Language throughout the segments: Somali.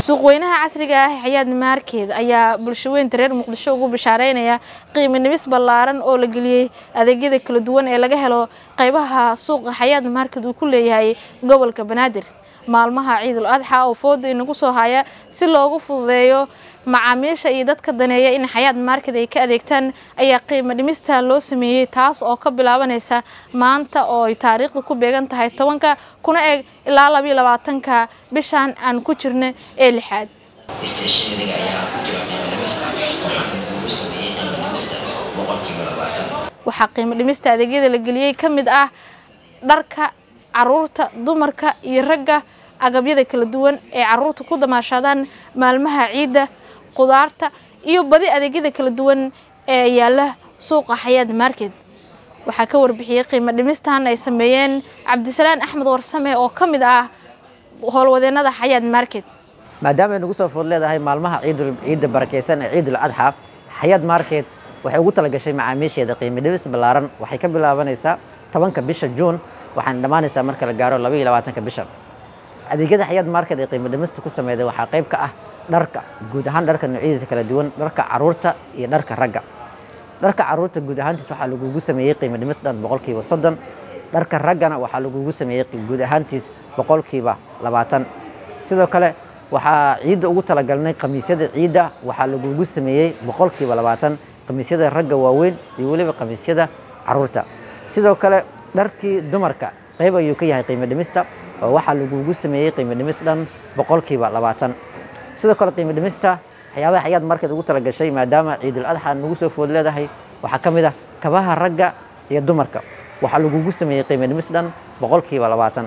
suuqweynaha casriga ah xayaad maarkeed ayaa bulshaweynta reer muqdisho ugu bishaareynaya qiimo nimis ballaaran oo la geliyey adeegyada kala duwan ee laga helo qaybaha suuqa xayaad maarkeed uu ku leeyahay gobolka banaadir maalmaha ciidul adxa oo fooda inagu soo haya si loogu fududeeyo macaamiisha iyo dadka daneeya in xayaad maarket ay ka adeegtaan ayaa qiimo dhimista loo sameeyey taas oo ka bilaabanaysa maanta oo ay taariikhda ku beegan tahay tobanka kuna eg ilaa labayo labaatanka bishan aan ku jirna ee lixaad isteeshinadiga ayaa ku jira qiimo dhimista waxaana lagu sameeyey qiimo dhimista boqolkiiba labaatan waxaa qiimo dhimista adeegyada la geliyey ka mid ah dharka caruurta dumarka iyo ragga agabyada kala duwan ee caruurta ku damaashaadaan maalmaha ciidda qudaarta iyo badi adeegyada kala duwan ee yaala suuqa xayaad market waxaa ka warbixiyey qiimo dhimistan ay sameeyeen cabdisalaan axmed warsame oo ka mid ah howlwadeennada xayaad market maadaama ay nagu soo food leedahay maalmaha ciidul ciidda barakeysan ee ciidul adxa xayaad market waxay ugu talagashay macaamiisheeda qiimo dhimis ballaaran waxay ka bilaabanaysaa tobanka bisha juun waxaana dhammaanaysaa marka la gaaro laba iyo labaatanka bisha adeegyada xayaad market ee qiimo dhimista ku sameeyday waxaa qayb ka ah dharka guud ahaan dharka noocyadiisa kala duwan dharka caruurta iyo dharka ragga dharka caruurta guud ahaantiis waxaa lagugu sameeyey qiimo dhimis dhan boqolkiiba soddon dharka raggana waxaa lagugu sameeyey guud ahaantiis boqolkiiba labaatan sidoo kale waxaa ciidda ugu talagalnay khamiisyada ciidda waxaa lagugu sameeyey boqolkiiba labaatan khamiisyada ragga waaweyn iyo weliba khamiisyada caruurta sidoo kale dharkii dumarka qayb ayuu ka yahay qiimo dhimista oo waxaa lagugu sameeyey qiimo dhimis dhan boqolkiiba labaatan sidoo kale qiimo dhimista waxyaabaha xayaad market ugu talagashay maadaama ciidul adxa nagu soo food leedahay waxaa ka mid ah kabaha ragga iyo dumarka waxaa lagugu sameeyey qiimo dhimis dhan boqolkiiba labaatan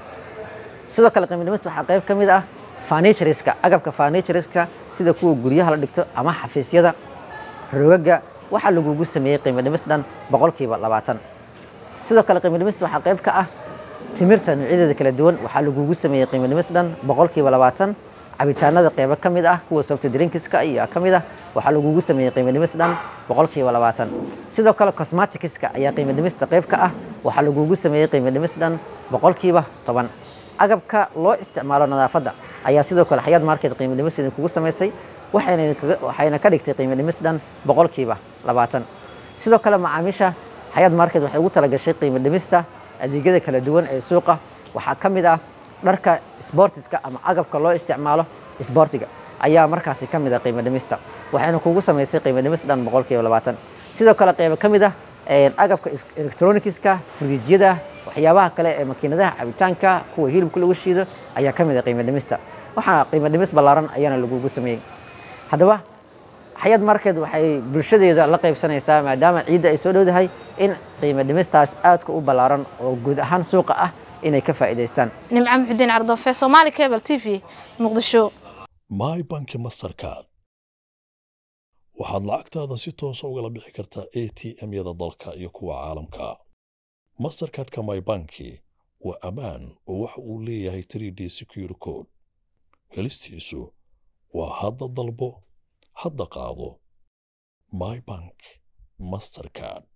sidoo kale qiimo dhimista waxaa qayb ka mid ah furnitureska agabka furnitureska sida kuwa guryaha la dhigto ama xafiisyada rogaga waxaa lagugu sameeyey qiimo dhimis dhan boqolkiiba labaatan sidoo kale qiimo dhimista waxaa qayb ka ah timirta noocyadeeda kala duwan waxaa lagugu sameeyey qiimo dhimis dhan boqolkiiba labaatan cabitaanada qeybo ka mid ah kuwa soft drinkska iyo ka mid ah waxaa lagugu sameeyey qiimo dhimis dhan boqolkiiba labaatan sidoo kale cosmeticska ayaa qiimo dhimista qayb ka ah waxaa lagugu sameeyey qiimo dhimis dhan boqolkiiba toban agabka loo isticmaalo nadaafadda ayaa sidoo kale xayaad market qiimo dhimis idinkugu samaysay waxayna ka dhigtay qiimo dhimis dhan boqolkiiba labaatan sidoo kale macaamiisha xayaad market waxay ugu talagashay qiimo dhimista adeegyada kala duwan ee suuqa waxaa ka mid ah dharka sbortiska ama agabka loo isticmaalo sbortiga ayaa markaasi ka mid ah qiimo dhimista waxayna kugu samaysay qiimo dhimis dhan boqolkiiba labaatan sidoo kale qeybo ka mid ah agabka electronicska furiijyada waxyaabaha kale ee makiinadaha cabitaanka kuwa hilibka lagu shiido ayaa ka mid ah qiimo dhimista waxaana qiimo dhimis ballaaran ayaana lagugu sameeyey haddaba xayaad market waxay bulshadeeda la qaybsanaysaa maadaama ciidda ay soo dhowdahay in qiimo dhimistaas aadka u ballaaran oo guud ahaan suuqa ah inay ka faa'iidaystaan nimco muxudiin cardoofe somaali cable t v muqdisho my banki mastercard waxaad lacagtaada si toosa ugala bixi kartaa a t m-yada dalka iyo kuwa caalamka mastercardka my banki waa ammaan oo waxa uu leeyahay 3d secure code helistiisu waa hadda dalbo hadda qaado my bank mastercard